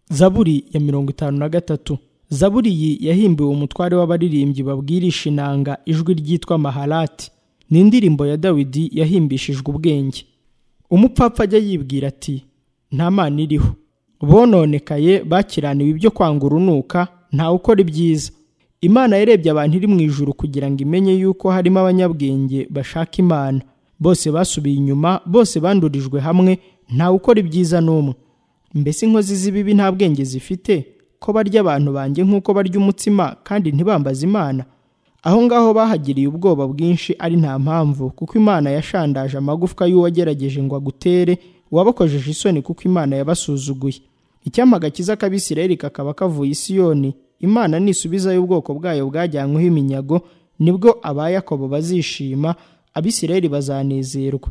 zaburi ya mirongo itanu na gatatu zaburi iyi yahimbiwe umutware w'abaririmbyi babwirisha inanga ijwi ryitwa maharati ni indirimbo ya dawidi yahimbishijwe ubwenge umupfapfa ajya yibwira ati nta mana iriho bononekaye bakiraniwe ibyo kwanga urunuka ntawe ukora ibyiza imana yarebye abantu iri mu ijuru kugira ngo imenye yuko harimo abanyabwenge bashaka imana bose basubiye inyuma bose bandurijwe hamwe ntawe ukora ibyiza n'umwe mbese inkozi z'ibibi nta bwenge zifite ko barya abantu banjye nk'uko barya umutsima kandi ntibambaze imana aho ngaho bahagiriye ubwoba bwinshi ari nta mpamvu kuko imana yashandaje amagufwa y'uwagerageje ngo agutere wabakojeje isoni kuko imana yabasuzuguye icyamaga cyiza kabisireri kakaba kavuye isiyoni imana nisubizayo ubwoko bwayo bwajyanyweho iminyago nibwo aba yakobo bazishima abisireri bazanezerwa